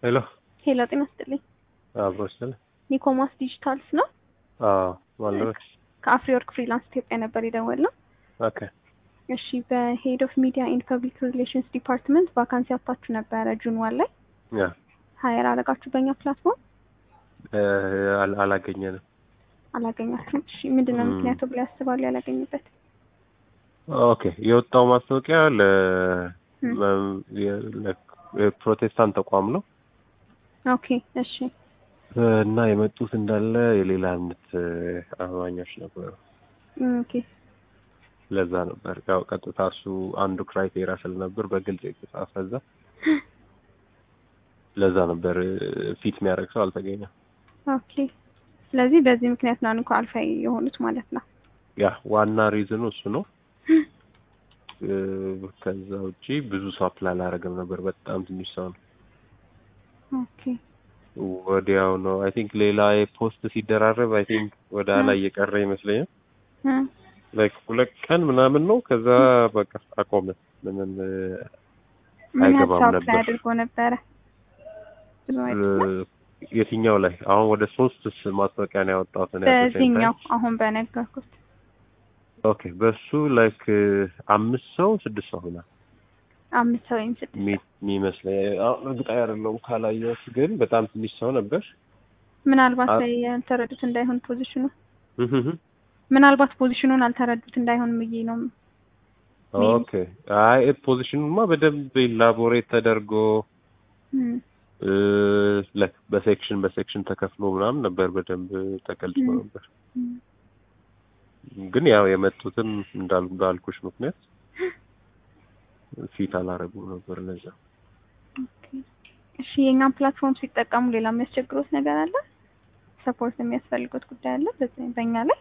ሄሎ ሄሎ ጤና ይስጥልኝ። አብሮ ስለ ኒኮማስ ዲጂታልስ ነው። አዎ ማለበት ከአፍሪወርክ ፍሪላንስ ኢትዮጵያ ነበር የደወልነው። ኦኬ እሺ በሄድ ኦፍ ሚዲያ ኤንድ ፐብሊክ ሪሌሽንስ ዲፓርትመንት ቫካንሲ አውጥታችሁ ነበረ ጁን ዋን ላይ ያ ሀየር አረጋችሁ በእኛ ፕላትፎርም እ አል- አላገኘንም። አላገኛችሁም። እሺ ምንድን ነው ም። ምክንያቱ ብላ ያስባሉ ያላገኙበት? ኦኬ የወጣው ማስታወቂያ ለ ም። መ- የ- ለ- የፕሮቴስታንት ተቋም ነው ኦኬ እሺ እ እና የመጡት እንዳለ የሌላ እምነት እ አማኞች ነበሩ። ም፣ ኦኬ ለዛ ነበር ያው ቀጥታ እሱ አንዱ ክራይቴሪያ ስለነበር በግልጽ የተጻፈ እዛ ለዛ ነበር እ ፊት የሚያደርግ ሰው አልተገኘም። ኦኬ ስለዚህ በዚህ ምክንያት ነው እንኳ አልፋ የሆኑት ማለት ነው። ያ ዋና ሪዝኑ እሱ ነው። እ ከዛ ውጪ ብዙ ሰው አፕላይ አላደረገም ነበር። በጣም ትንሽ ሰው ነው። ኦኬ ወዲያው ነው አይ ቲንክ ሌላ ፖስት ሲደራረብ አይ ቲንክ ወደ ኋላ እየቀረ ይመስለኛል። እ፣ ላይክ ሁለት ቀን ምናምን ነው። ከዛ በቃ አቆመ። ምንም እ ምን ያህል አይገባም ሰው ነበር። አፕላይ አድርጎ ነበረ? ብዙ አይደለም። እ የትኛው ላይ አሁን ወደ ሶስት ማስታወቂያ ነው ያወጣሁት እኔ at the same time። በዚህኛው አሁን በነገርኩት ኦኬ በሱ ላይክ አምስት ሰው ስድስት ሰው ሆና አምስት ሰው ወይም ስድስት ሰው የሚመስለኝ አሁን እርግጠኛ አይደለሁም ካላየሁት፣ ግን በጣም ትንሽ ሰው ነበር። ምናልባት አ- ላይ ያልተረዱት እንዳይሆን ፖዚሽኑ እህህ ምናልባት ፖዚሽኑን አልተረዱት እንዳይሆን ብዬ ነው። ኦኬ አይ ፖዚሽኑማ በደንብ ኢላቦሬት ተደርጎ እም፣ እ ላይክ በሴክሽን በሴክሽን ተከፍሎ ምናምን ነበር በደንብ ተገልጾ ም። ነበር። እም፣ ግን ያው የመጡትም እንዳል ባልኩሽ ምክንያት ፊት አላረጉም ነበር ለዛ ኦኬ። እሺ የእኛን ፕላትፎርም ሲጠቀሙ ሌላ የሚያስቸግሩት ነገር አለ? ሰፖርት የሚያስፈልጉት ጉዳይ አለ በዚህ በእኛ ላይ?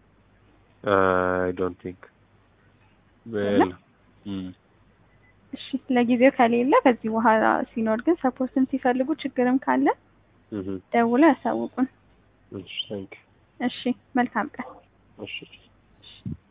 አይ ዶንት ቲንክ የለም? እሺ ለጊዜው ከሌለ ከዚህ በኋላ ሲኖር ግን ሰፖርትም ሲፈልጉ ችግርም ካለ ደውለው ያሳውቁን። እሺ ታንክ እሺ መልካም ቀን። እሺ እሺ።